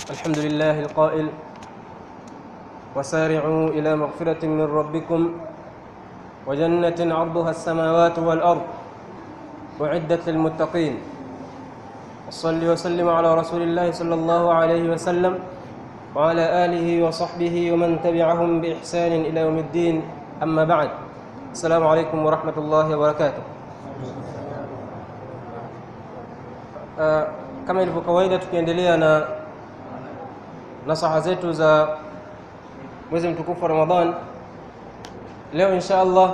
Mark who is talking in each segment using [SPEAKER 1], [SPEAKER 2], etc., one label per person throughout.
[SPEAKER 1] الحمد لله القائل وسارعوا إلى مغفرة من ربكم وجنة عرضها السماوات والأرض أعدت للمتقين وصل وسلم على رسول الله صلى الله عليه وسلم وعلى آله وصحبه ومن تبعهم بإحسان إلى يوم الدين أما بعد السلام عليكم ورحمة الله وبركاته Uh, kama ilivyo kawaida tukiendelea na nasaha zetu za mwezi mtukufu wa Ramadhan, leo insha Allah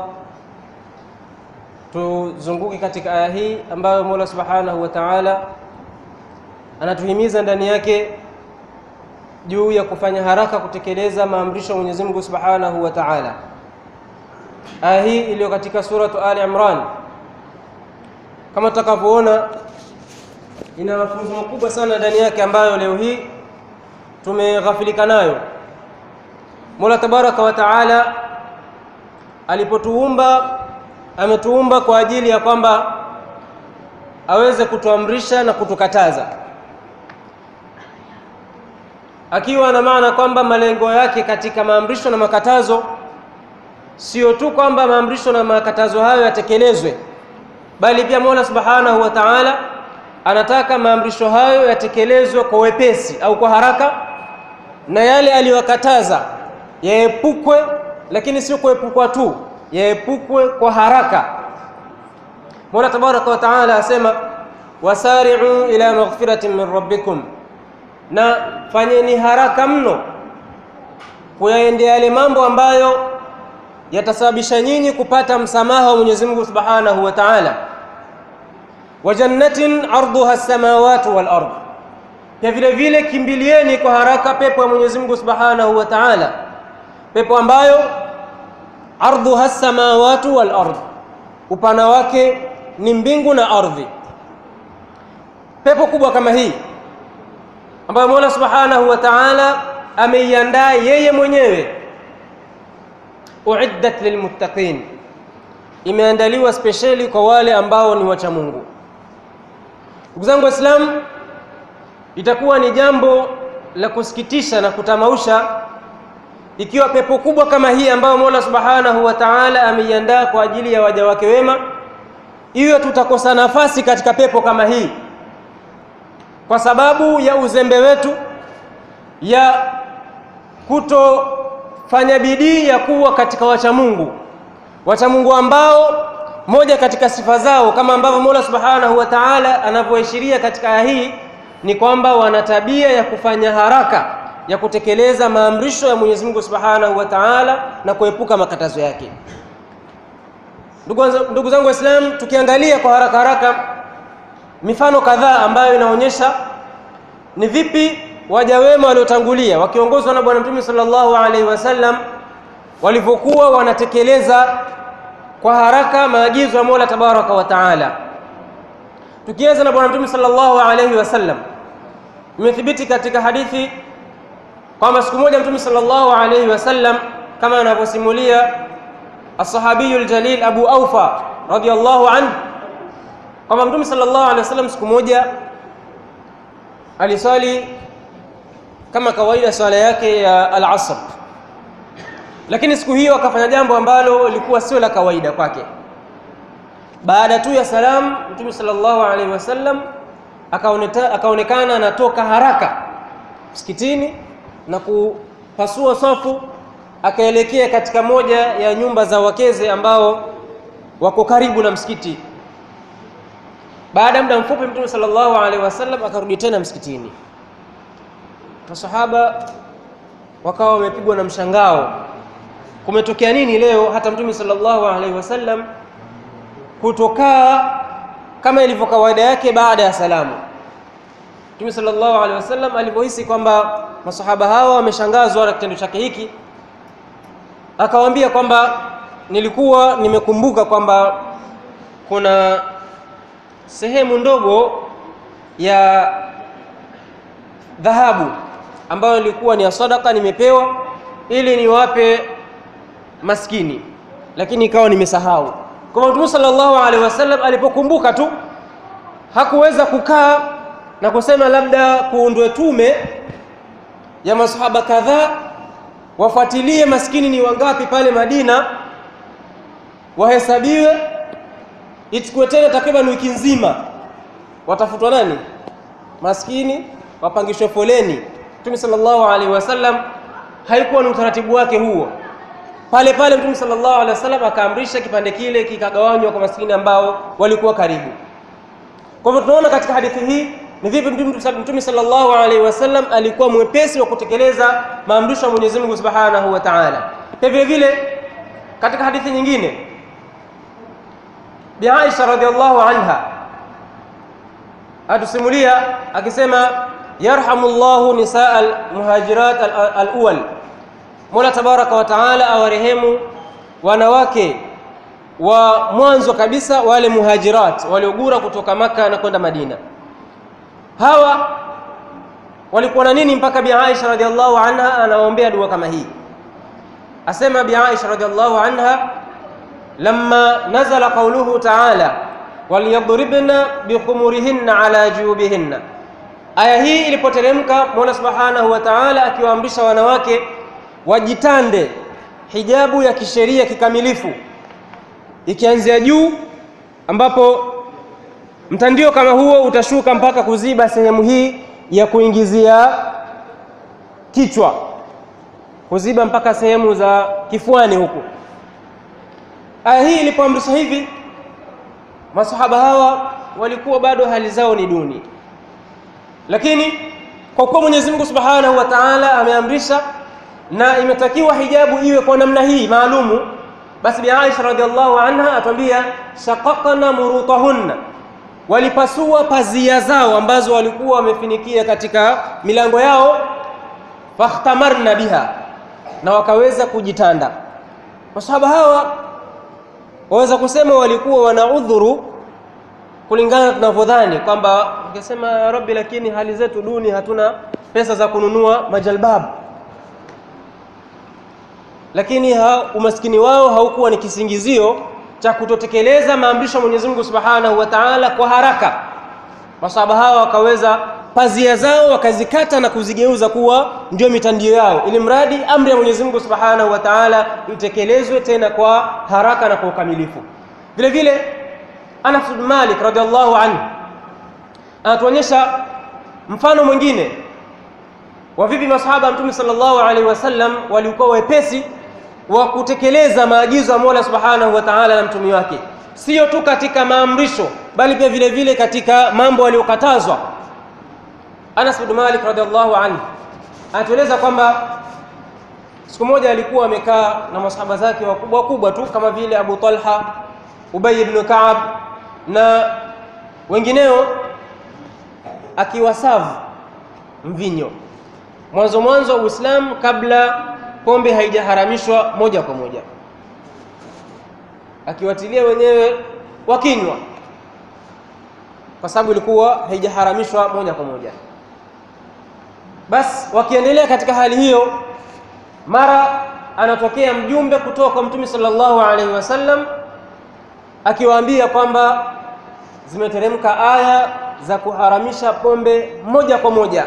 [SPEAKER 1] tuzunguke katika aya hii ambayo Mola Subhanahu wa Ta'ala anatuhimiza ndani yake juu ya kufanya haraka kutekeleza maamrisho ya Mwenyezi Mungu Subhanahu wa Ta'ala. Aya hii iliyo katika suratu Ali Imran, kama tutakavyoona ina mafunzo makubwa sana ndani yake ambayo leo hii tumeghafilika nayo. Mola Tabaraka wa Taala alipotuumba ametuumba kwa ajili ya kwamba aweze kutuamrisha na kutukataza, akiwa na maana kwamba malengo yake katika maamrisho na makatazo sio tu kwamba maamrisho na makatazo hayo yatekelezwe, bali pia Mola Subhanahu wa Taala anataka maamrisho hayo yatekelezwe kwa wepesi au kwa haraka, na yale aliyokataza yaepukwe, lakini sio kuepukwa tu, yaepukwe kwa haraka. Mola Tabaraka wa Taala asema wasari'u ila maghfiratin min rabbikum, na fanyeni haraka mno kuyaendea yale mambo ambayo yatasababisha nyinyi kupata msamaha wa Mwenyezi Mungu Subhanahu wa Ta'ala wa jannatin arduha as-samawati wal ard, pia vile vile kimbilieni kwa haraka pepo ya Mwenyezi Mungu Subhanahu wa Ta'ala, pepo ambayo arduha as-samawati wal ard, upana wake ni mbingu na ardhi. Pepo kubwa kama hii ambayo Mola Subhanahu wa Ta'ala ameiandaa yeye mwenyewe, uiddat lilmuttaqin, imeandaliwa spesheli kwa wale ambao ni wacha Mungu. Ndugu zangu Waislamu, itakuwa ni jambo la kusikitisha na kutamausha ikiwa pepo kubwa kama hii ambayo Mola Subhanahu wa Ta'ala ameiandaa kwa ajili ya waja wake wema, iwe tutakosa nafasi katika pepo kama hii kwa sababu ya uzembe wetu, ya kutofanya bidii ya kuwa katika wacha Mungu, wacha Mungu ambao moja katika sifa zao kama ambavyo Mola Subhanahu wa Ta'ala anavyoashiria katika aya hii ni kwamba wana tabia ya kufanya haraka ya kutekeleza maamrisho ya Mwenyezi Mungu Subhanahu wa Ta'ala na kuepuka makatazo yake. Ndugu zangu Waislamu, tukiangalia kwa haraka haraka mifano kadhaa ambayo inaonyesha ni vipi waja wema waliotangulia wakiongozwa na Bwana Mtume sallallahu alaihi wasallam walivyokuwa wanatekeleza kwa haraka maagizo ya Mola Tabaraka wa Taala. Tukianza na Bwana Mtume sallallahu alaihi wasallam, imethibiti katika hadithi kwamba siku moja Mtume sallallahu alaihi wasallam kama anavyosimulia as-sahabiyul jalil Abu Aufa radhiyallahu anhu kwamba Mtume sallallahu alaihi wasallam siku moja aliswali kama kawaida swala yake ya al-asr lakini siku hiyo akafanya jambo ambalo lilikuwa sio la kawaida kwake. Baada tu ya salamu, Mtume sallallahu alaihi wasallam akaonekana anatoka haraka msikitini na kupasua safu, akaelekea katika moja ya nyumba za wakeze ambao wako karibu na msikiti. Baada ya muda mfupi, Mtume sallallahu alaihi wasallam akarudi tena msikitini. Masahaba wakawa wamepigwa na mshangao kumetokea nini leo hata mtume sallallahu alaihi wasallam kutokaa kama ilivyo kawaida yake baada ya salamu. Mtume sallallahu alaihi wasallam alipohisi kwamba masahaba hawa wameshangazwa na kitendo chake hiki, akawaambia kwamba nilikuwa nimekumbuka kwamba kuna sehemu ndogo ya dhahabu ambayo ilikuwa ni ya sadaka nimepewa ili niwape maskini lakini ikawa nimesahau. Kwa Mtume sallallahu alaihi wasallam alipokumbuka tu hakuweza kukaa na kusema labda kuundwe tume ya masahaba kadhaa wafuatilie maskini ni wangapi pale Madina, wahesabiwe, ichukue tena takriban wiki nzima, watafutwa nani maskini, wapangishwe foleni. Mtume sallallahu alaihi wasallam haikuwa ni utaratibu wake huo. Pale pale Mtume sallallahu alaihi wasallam akaamrisha kipande kile kikagawanywa kwa maskini ambao walikuwa karibu. Kwa hivyo tunaona katika hadithi hii ni vipi Mtume sallallahu alaihi wasallam alikuwa mwepesi wa kutekeleza maamrisho ya Mwenyezi Mungu Subhanahu wa Ta'ala. Pia vile vile katika hadithi nyingine Bi Aisha radhiallahu anha atusimulia akisema, yarhamullahu nisaa almuhajirat alawwal, Mola tabaraka wa Ta'ala awarehemu wanawake wa mwanzo kabisa wale muhajirat waliogura kutoka Maka na kwenda Madina. Hawa walikuwa na nini mpaka Bi Aisha radhiallahu anha anawaombea dua kama hii? Asema Bi Aisha radhiallahu anha, lamma nazala qauluhu ta'ala waliyadribna bikhumurihinna ala jubihinna, aya hii ilipoteremka, Mola subhanahu wa ta'ala akiwaamrisha wanawake wajitande hijabu ya kisheria kikamilifu, ikianzia juu ambapo mtandio kama huo utashuka mpaka kuziba sehemu hii ya kuingizia kichwa, kuziba mpaka sehemu za kifuani huku. Aya hii ilipoamrisha hivi, masahaba hawa walikuwa bado hali zao ni duni, lakini kwa kuwa Mwenyezi Mungu Subhanahu wa Ta'ala ameamrisha na imetakiwa hijabu iwe kwa namna hii maalumu, basi Bi Aisha radhiallahu anha atwambia, shaqaqna murutahunna walipasua pazia zao ambazo walikuwa wamefinikia katika milango yao, fakhtamarna biha, na wakaweza kujitanda. Masahaba hawa waweza kusema walikuwa wana udhuru kulingana tunavyodhani kwamba ukisema ya Rabbi, lakini hali zetu duni, hatuna pesa za kununua majalbabu, lakini ha, umaskini wao haukuwa ni kisingizio cha kutotekeleza maamrisho ya Mwenyezi Mungu Subhanahu wa Ta'ala kwa haraka. Masahaba hawa wakaweza pazia zao wakazikata na kuzigeuza kuwa ndio mitandio yao, ili mradi amri ya Mwenyezi Mungu Subhanahu wa Ta'ala itekelezwe tena kwa haraka na kwa ukamilifu. Vile vile Anas bin Malik radhiallahu anhu anatuonyesha mfano mwingine wa vipi masahaba Mtume sallallahu alaihi wasallam walikuwa wepesi wa kutekeleza maagizo ya Mola Subhanahu wa Ta'ala na mtume wake, sio tu katika maamrisho, bali pia vile vile katika mambo aliyokatazwa. Anas bin Malik radhiallahu anhu anatueleza kwamba siku moja alikuwa amekaa na masahaba zake wakubwa wakubwa tu kama vile Abu Talha, Ubay ibn Ka'ab na wengineo, akiwasavu mvinyo mwanzo mwanzo wa Uislamu kabla pombe haijaharamishwa moja kwa moja, akiwatilia wenyewe wakinywa, kwa sababu ilikuwa haijaharamishwa moja kwa moja. Basi wakiendelea katika hali hiyo, mara anatokea mjumbe kutoka kwa Mtume sallallahu alaihi wasallam akiwaambia kwamba zimeteremka aya za kuharamisha pombe moja kwa moja.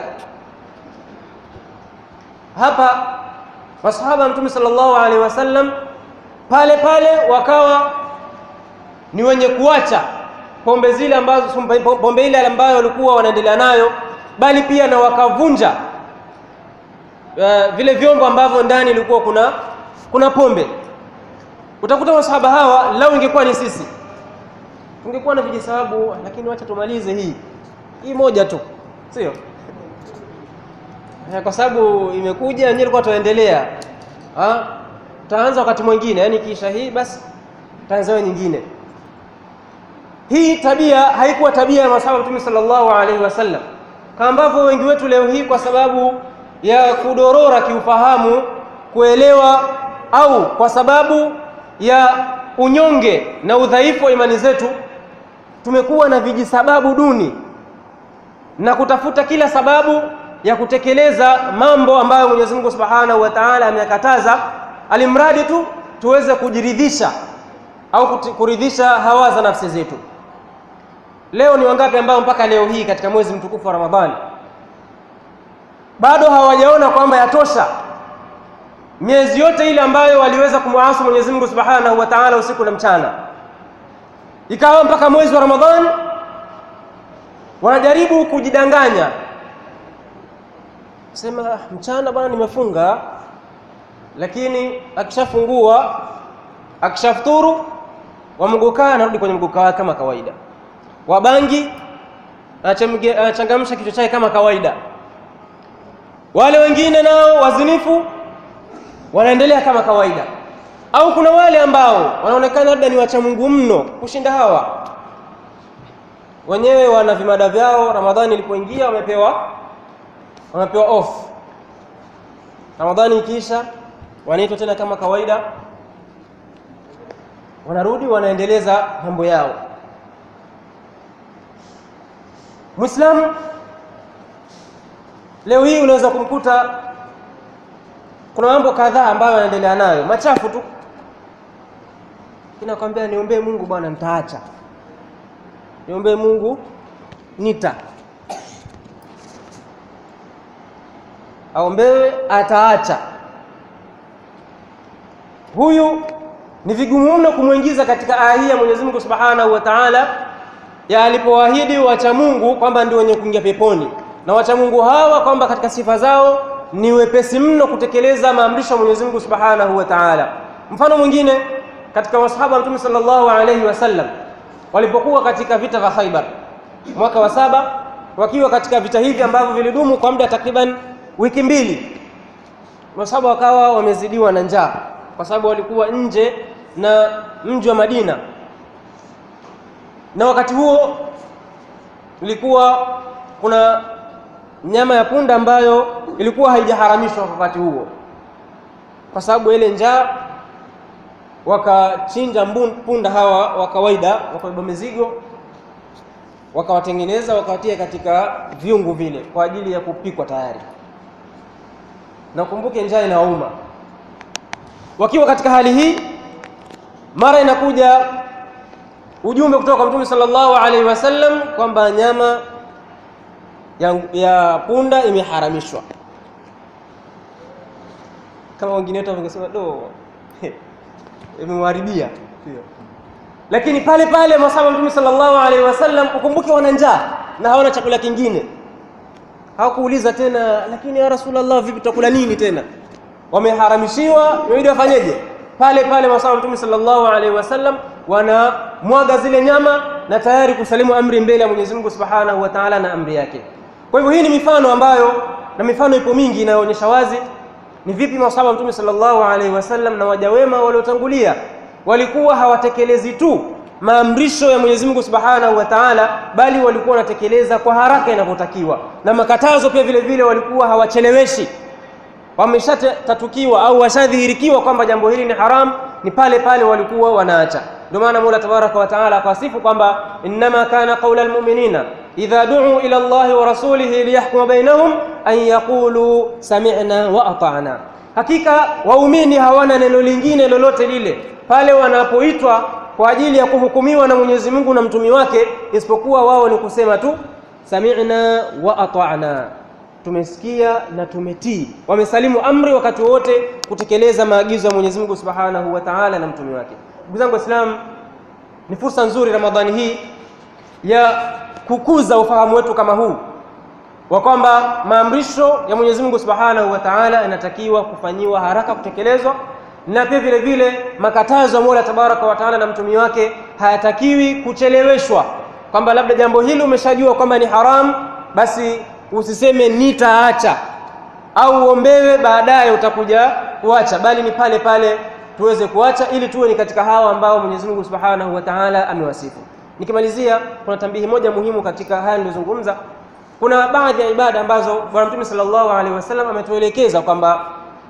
[SPEAKER 1] Hapa masahaba Mtume sallallahu alaihi wasallam pale pale wakawa ni wenye kuacha pombe zile ambazo pombe ile ambayo walikuwa wanaendelea nayo, bali pia na wakavunja uh, vile vyombo ambavyo ndani ilikuwa kuna kuna pombe. Utakuta masahaba hawa, lau ingekuwa ni sisi tungekuwa na vijisababu, lakini wacha tumalize hii hii moja tu, sio kwa sababu imekuja wenyewe, ilikuwa tuendelea, taanza wakati mwingine, yani kisha hii basi taanza nyingine. Hii tabia haikuwa tabia ya masahaba Mtume sallallahu alaihi wasallam, kama ambavyo wengi wetu leo hii kwa sababu ya kudorora kiufahamu, kuelewa, au kwa sababu ya unyonge na udhaifu wa imani zetu, tumekuwa na vijisababu duni na kutafuta kila sababu ya kutekeleza mambo ambayo Mwenyezi Mungu Subhanahu wa Ta'ala ameyakataza, alimradi tu tuweze kujiridhisha au kuridhisha hawa za nafsi zetu. Leo ni wangapi ambao mpaka leo hii katika mwezi mtukufu wa Ramadhani bado hawajaona kwamba yatosha miezi yote ile ambayo waliweza kumwasi Mwenyezi Mungu Subhanahu wa Ta'ala usiku na mchana, ikawa mpaka mwezi wa Ramadhani wanajaribu kujidanganya, sema mchana bwana, nimefunga, lakini akishafungua akishafuturu wamgukaa, anarudi kwenye mgukaa wake kama kawaida. Wabangi anachangamsha kichwa chake kama kawaida. Wale wengine nao wazinifu wanaendelea kama kawaida, au kuna wale ambao wanaonekana labda ni wacha Mungu mno kushinda hawa wenyewe, wana vimada vyao. Ramadhani ilipoingia wamepewa wamepewa off. Ramadhani ikiisha wanaitwa tena kama kawaida, wanarudi wanaendeleza mambo yao. Muislamu leo hii unaweza kumkuta kuna mambo kadhaa ambayo anaendelea nayo machafu tu, kinakwambia niombee Mungu bwana, nitaacha. Niombee Mungu nita aombewe, ataacha. Huyu ni vigumu mno kumwingiza katika aya hii ya Mwenyezi Mungu Subhanahu wa Ta'ala ya alipoahidi wacha Mungu kwamba ndio wenye kuingia peponi, na wacha Mungu hawa kwamba katika sifa zao ni wepesi mno kutekeleza maamrisho ya Mwenyezi Mungu Subhanahu wa Ta'ala. Mfano mwingine katika masahaba wa Mtume sallallahu alayhi wasallam walipokuwa katika vita vya Khaibar mwaka wa saba, wakiwa katika vita hivi ambavyo vilidumu kwa muda takriban wiki mbili, masahaba wakawa wamezidiwa na njaa kwa sababu walikuwa nje na mji wa Madina, na wakati huo ilikuwa kuna nyama ya punda ambayo ilikuwa haijaharamishwa wakati huo, kwa sababu ile njaa, wakachinja punda hawa wa kawaida, wakabeba mizigo, wakawatengeneza, wakawatia katika viungu vile kwa ajili ya kupikwa tayari. Na kumbuke njaa inawauma. Wakiwa katika hali hii, mara inakuja ujumbe kutoka kwa Mtume sallallahu alaihi wasallam kwamba nyama ya, ya punda imeharamishwa. Kama wengine wetu wangesema do imemharibia, lakini pale pale masahaba Mtume sallallahu alaihi wasallam, ukumbuke wana njaa na hawana chakula kingine, hawakuuliza tena, lakini ya Rasulullah, vipi tutakula nini tena? Wameharamishiwa, inabidi wafanyeje? Pale pale masahaba Mtume sallallahu alaihi wasallam wanamwaga zile nyama na tayari kusalimu amri mbele ya Mwenyezi Mungu Subhanahu wa Ta'ala na amri yake. Kwa hivyo hii ni mifano ambayo, na mifano ipo mingi inayoonyesha wazi ni vipi masahaba Mtume sallallahu alaihi wasallam na waja wema waliotangulia walikuwa hawatekelezi tu maamrisho ya Mwenyezi Mungu Subhanahu wa Ta'ala, bali walikuwa wanatekeleza kwa haraka inavyotakiwa, na makatazo pia vile vile walikuwa hawacheleweshi. Wameshatatukiwa au washadhihirikiwa kwamba jambo hili ni haram, ni pale pale walikuwa wanaacha. Ndio maana Mola Tabaraka wa Taala akawasifu kwamba innama kana qaula almu'minina idha du'u ila Allahi wa rasulihi liyahkuma bainahum an yaqulu sami'na wa ata'na, hakika waumini hawana neno lingine lolote lile pale wanapoitwa kwa ajili ya kuhukumiwa na Mwenyezi Mungu na mtumi wake, isipokuwa wao ni kusema tu sami'na wa ata'na, tumesikia na tumetii. Wamesalimu amri wakati wote kutekeleza maagizo ya Mwenyezi Mungu Subhanahu wa Ta'ala na mtumi wake. Ndugu zangu Waislamu, ni fursa nzuri Ramadhani hii ya kukuza ufahamu wetu kama huu wa kwamba maamrisho ya Mwenyezi Mungu Subhanahu wa Ta'ala yanatakiwa kufanyiwa haraka kutekelezwa, na pia vile vile makatazo ya Mola Tabaraka wa Ta'ala na mtumi wake hayatakiwi kucheleweshwa, kwamba labda jambo hili umeshajua kwamba ni haramu, basi usiseme nitaacha au uombewe baadaye utakuja kuacha, bali ni pale pale tuweze kuacha ili tuwe ni katika hawa ambao Mwenyezi Mungu Subhanahu wa Ta'ala amewasifu. Nikimalizia, kuna tambihi moja muhimu katika haya nilizozungumza. Kuna baadhi ya ibada ambazo Bwana Mtume sallallahu alaihi wasallam ametuelekeza kwamba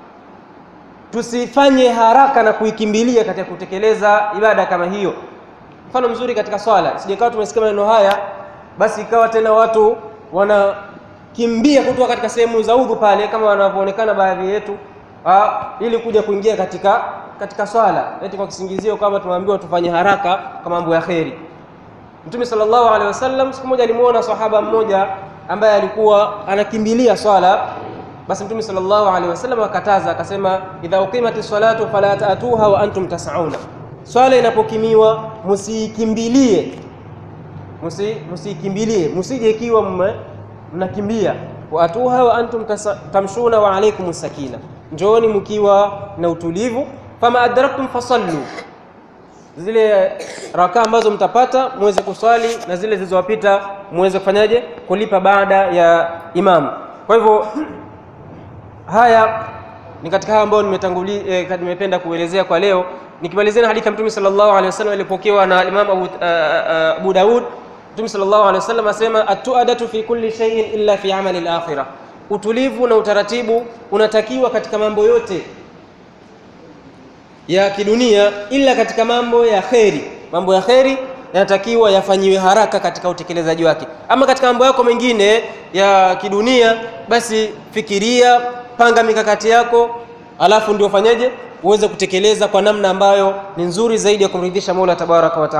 [SPEAKER 1] tusifanye haraka na kuikimbilia katika kutekeleza ibada kama hiyo. Mfano mzuri katika swala, sijakawa tumesikia maneno haya, basi ikawa tena watu wanakimbia kutoka katika sehemu za udhu pale, kama wanavyoonekana baadhi yetu ha, ili kuja kuingia katika katika swala eti kwa kisingizio kwamba tumeambiwa tufanye haraka kwa mambo ya kheri. Mtume sallallahu alaihi wasallam siku moja alimuona sahaba mmoja ambaye alikuwa anakimbilia swala basi Mtume sallallahu alaihi wasallam akataza akasema, idha uqimati salatu fala taatuha wa antum tasauna, swala inapokimiwa musiikimbilie, musiikimbilie, musije ikiwa mnakimbia. wa atuha wa antum tamshuna wa alaikum sakina, njooni mkiwa na utulivu. fama adraktum fasallu zile rakaa ambazo mtapata muweze kuswali na zile zilizowapita muweze kufanyaje kulipa baada ya imamu. Kwa hivyo haya ni katika haya ambayo nimetangulia eh, nimependa kuelezea kwa leo, nikimalizia na hadithi ya Mtume sallallahu alaihi wasallam ilipokewa na Imam Abu, uh, uh, Abu Daud. Mtume sallallahu alaihi wasallam asema atuadatu fi kulli shay'in illa fi amali al-akhirah, utulivu na utaratibu unatakiwa katika mambo yote ya kidunia ila katika mambo ya kheri. Mambo ya kheri yanatakiwa yafanyiwe haraka katika utekelezaji wake. Ama katika mambo yako mengine ya kidunia, basi fikiria, panga mikakati yako, alafu ndio fanyeje uweze kutekeleza kwa namna ambayo ni nzuri zaidi ya kumridhisha Mola tabaraka wa taala.